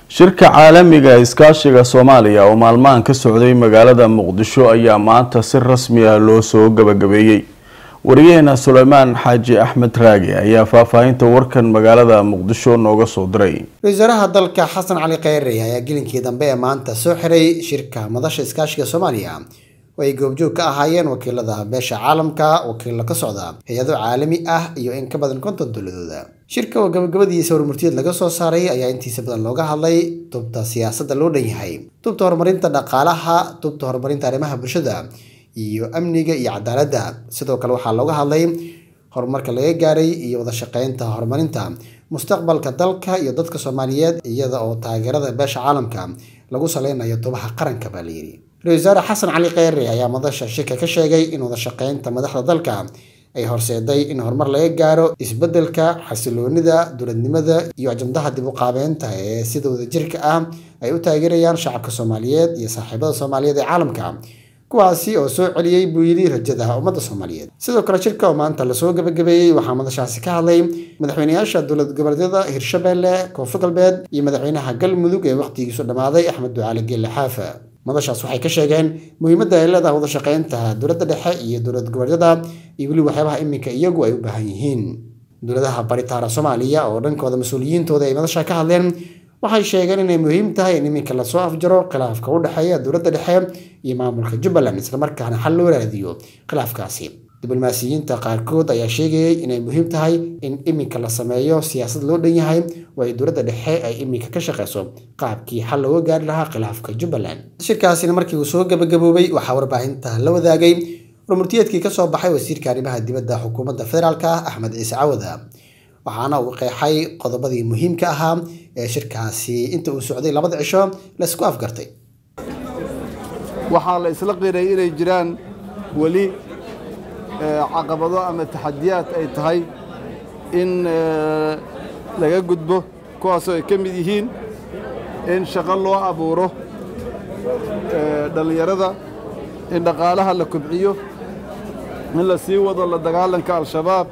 shirka caalamiga iskaashiga soomaaliya oo maalmahan ka socday magaalada muqdisho ayaa maanta si rasmi ah loo soo gabagabeeyey wariyaheena suleymaan xaaji axmed raagi ayaa faahfaahinta warkan magaalada muqdisho nooga soo diray ra-iisul-wasaaraha dalka xasan cali kheyre ayaa gelinkii dambe ee maanta soo xiray shirka madasha iskaashiga soomaaliya oo ay goobjoog ka ahaayeen wakiilada beesha caalamka wakiilla ka socda hay-ado caalami ah iyo in ka badan konton dowladooda shirka oo gabagabadiisa hormurtiyeed laga soo saaray ayaa intiisa badan looga hadlay tubta siyaasadda loo dhan yahay tubta horumarinta dhaqaalaha tubta horumarinta arrimaha bulshada iyo amniga iyo cadaaladda sidoo kale waxaa looga hadlay horumarka laga gaaray iyo wada shaqeynta horumarinta mustaqbalka dalka iyo dadka soomaaliyeed iyada oo taageerada beesha caalamka lagu saleynayo tubaha qaranka baa layidhi ra-isul wasaare xasan cali kheyre ayaa madasha shirka ka sheegay in wada shaqeynta madaxda dalka ay horseeday in horumar laga gaaro isbeddelka xasiloonida dowladnimada iyo ajamdaha dib u qaabeynta ee sida wadajirka ah ay u taageerayaan shacabka soomaaliyeed iyo saaxiibada soomaaliyeed ee caalamka kuwaasi oo soo celiyey buu yidhi rajada ummadda soomaaliyeed sidoo kale shirka oo maanta lasoo gabagabeeyey waxaa madashaasi ka hadlay madaxweynayaasha dowlad goboleedyada hirshabelle koonfur galbeed iyo madaxweynaha galmudug ee wakhtigiisu dhammaaday axmed ducaali geelle xaafa madashaas waxay ka sheegeen muhiimadda ay leedahay wada shaqeynta dowladda dhexe iyo dowlad goboleedyada iyo weli waxyaabaha iminka iyagu ay u baahan yihiin dowladaha baritaara soomaaliya oo dhankooda mas-uuliyiintooda ay madasha ka hadleen waxay sheegeen inay muhiim tahay in iminka lasoo afjaro khilaafka u dhexeeya dowladda dhexe iyo maamulka jubbaland islamarkaana xal loo raadiyo khilaafkaasi diblomaasiyiinta qaarkood ayaa sheegayay inay muhiim tahay in iminka la sameeyo siyaasad loo dhan yahay oo ay dowladda dhexe ay iminka ka shaqeyso qaabkii xal looga gaari lahaa khilaafka jubbaland shirkaasina markii uu soo gabagaboobay waxaa warbaahinta la wadaagay hormurtiyeedkii kasoo baxay wasiirka arrimaha dibadda xukuumadda federaalka axmed ciise cawada waxaana uu qeexay qodobadii muhiimka ahaa ee shirkaasi inta uu socday labada cisho laysku afgartay waxaa la isla qiray inay jiraan weli caqabado ama taxadiyaad ay tahay in laga gudbo kuwaasoo ay ka mid yihiin in shaqo loo abuuro dhallinyarada in dhaqaalaha la kobciyo in la sii wado la dagaalanka al-shabaab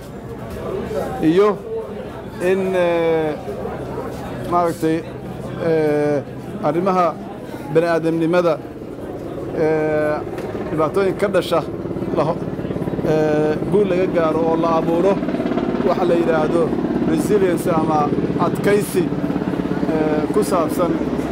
iyo in maaragtay arrimaha bani aadamnimada dhibaatooyin ka dhasha guul laga gaaro oo la abuuro waxa la yidhaahdo resilience ama adkaysi ku saabsan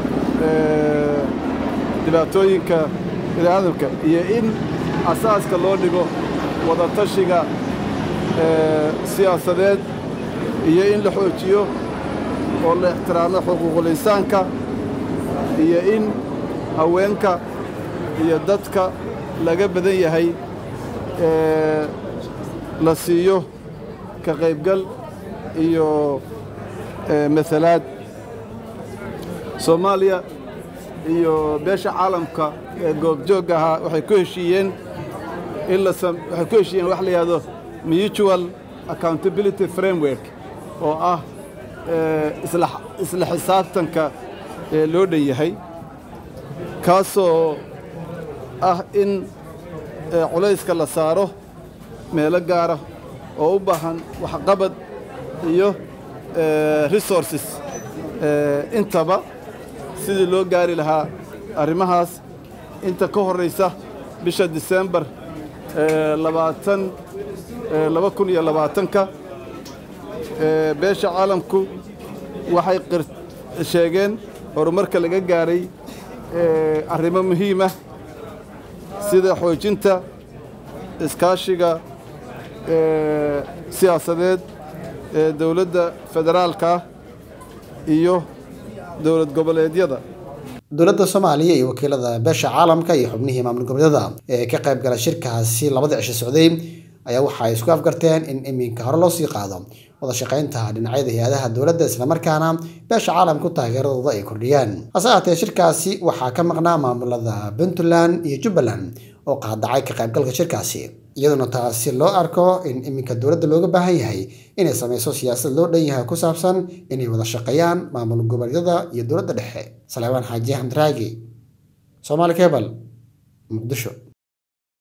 dhibaatooyinka bani aadamka iyo in asaaska loo dhigo wadatashiga siyaasadeed iyo in la xoojiyo oo la ixtiraamo xuquuqul insaanka iyo in haweenka iyo dadka laga badan yahay la siiyo ka qaybgal iyo masalaad soomaaliya iyo beesha caalamka ee goobjoogga ahaa waxay ku heshiiyeen in waxay ku heshiiyeen wax la yidhahdo mutual accountability framework oo ah isla xisaabtanka ee loo dhan yahay kaasoo ah in culayska la saaro meelo gaara oo u baahan waxqabad iyo resources intaba sidii loo gaari lahaa arrimahaas inta ka horraysa bisha disembar labaatan laba kun iyo labaatanka beesha caalamku waxay sheegeen horumarka laga gaaray arrimo muhiimah sida xoojinta iskaashiga siyaasadeed ee dowladda federaalka iyo dowlad goboleedyada dowladda soomaaliya iyo wakiilada beesha caalamka iyo xubnihii maamul goboleedyada ee ka qayb gala shirkaasi labada cisho socday ayaa waxa ay isku afgarteen in iminka hore loo sii qaado wada shaqaynta dhinacyada hay-adaha dowladda islamarkaana beesha caalamku taageeradooda ay kordhiyaan hase ahaatee shirkaasi waxaa ka maqnaa maamulada puntland iyo jubbaland oo qaadacay ka qaybgalka shirkaasi iyaduna taasi loo arko in iminka dowladda looga baahan yahay inay sameyso siyaasad loo dhan yahay ku saabsan inay wada shaqeeyaan maamul goboleedyada iyo dowladda dhexe salaamaan xaaji axmed raagi soomaali kebal muqdisho